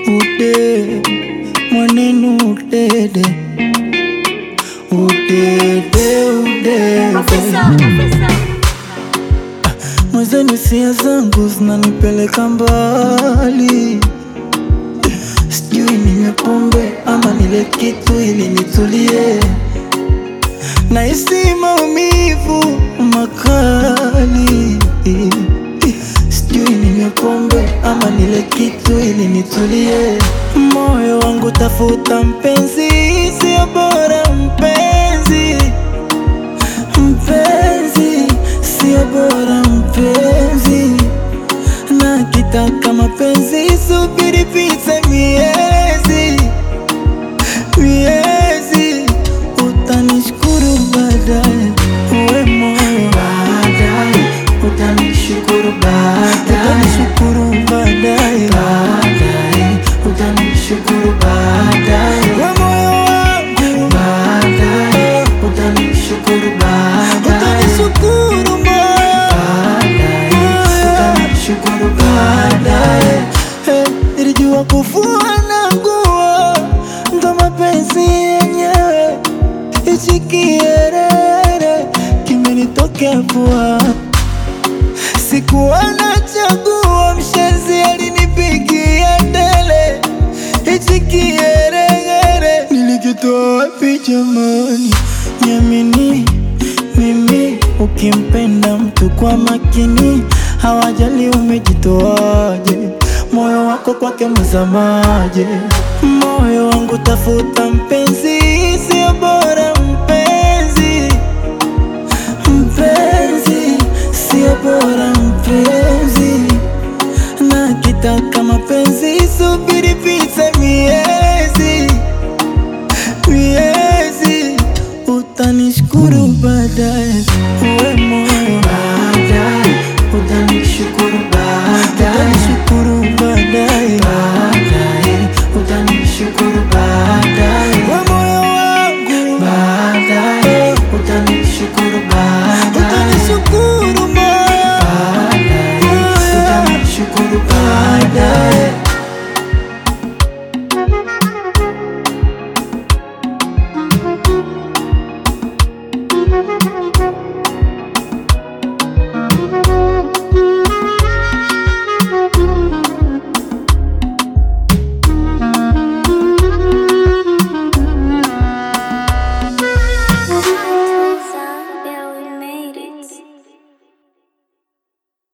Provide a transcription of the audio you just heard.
ude mwanenu udede udede udede mwezeni sia zangu zinanipeleka mbali sijui ninywe pombe ama nile kitu ili nitulie nahisi maumivu makali sijui ninywe pombe ama nile kitu ili nitulie moyo wangu tafuta mpenzi sio bora mpenzi mpenzi sio bora mpenzi na kitaka mapenzi subiri pite miezi miezi utanishukuru baadaye uwe moyo baadaye utanishukuru baadaye utanishukuru baadaye baadaye utanishukuru baadaye uwe moyo wangu baadaye utanishukuru baadaye utanishukuru baadaye utanishukuru baadaye Hey, nilijua kufua na nguo ndo mapenzi yenyewe hichi kierere kimenitokea pua sikuwa na chaguo mshenzi alinipigia ndele hichi kieregere nilikitoa wapi jamani niamini mimi ukimpenda mtu kwa makini hawajali umejitoaje moyo wako kwake mzamaje moyo wangu tafuta mpenzi sio bora mpenzi mpenzi sio bora mpenzi na kitaka mapenzi subiri pite miezi miezi utanishukuru baadaye Uwe